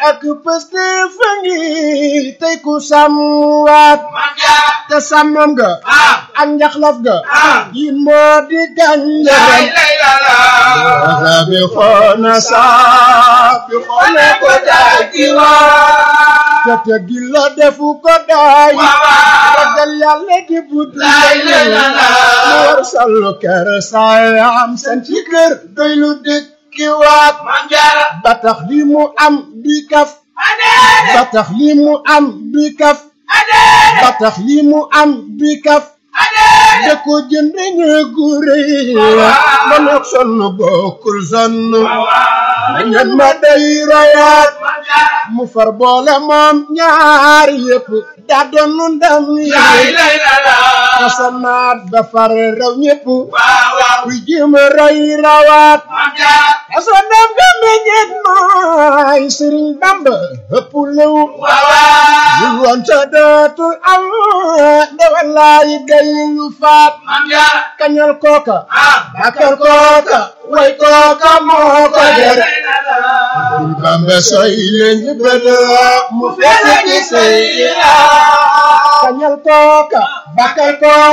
ak pëste fa ngi tey ku sàmmwaat te sàmmam ga ak njaxlaf ga yi moo di gànjaram sabi xoona saabi xoona ko daay te te gi la defu ko daay ragal yàlla di buddu mu war sallu kër saayam san ci kër doy lu dëkki waat ba tax li mu am di kaf ba tax li mu am di kaf ba tax li mu am di kaf da ko jënd ñeegu rëy ma nekk sonn bokkul sonn ma ñet ma day royaat mu far boole moom ñaari yëpp daa doon ndam yi asanaat ba far raw ñëpp kuy jéem a roy rawaat asanaat ba meññeet mooy Sëriñ Bamba ëpp lew bul woon sa dootul am ndewalaay day lu faat kañal kooka bakal kooka way kooka moo ko der Sëriñ Bamba soy leen bëda mu fekk ci say kañal kooka bakal kooka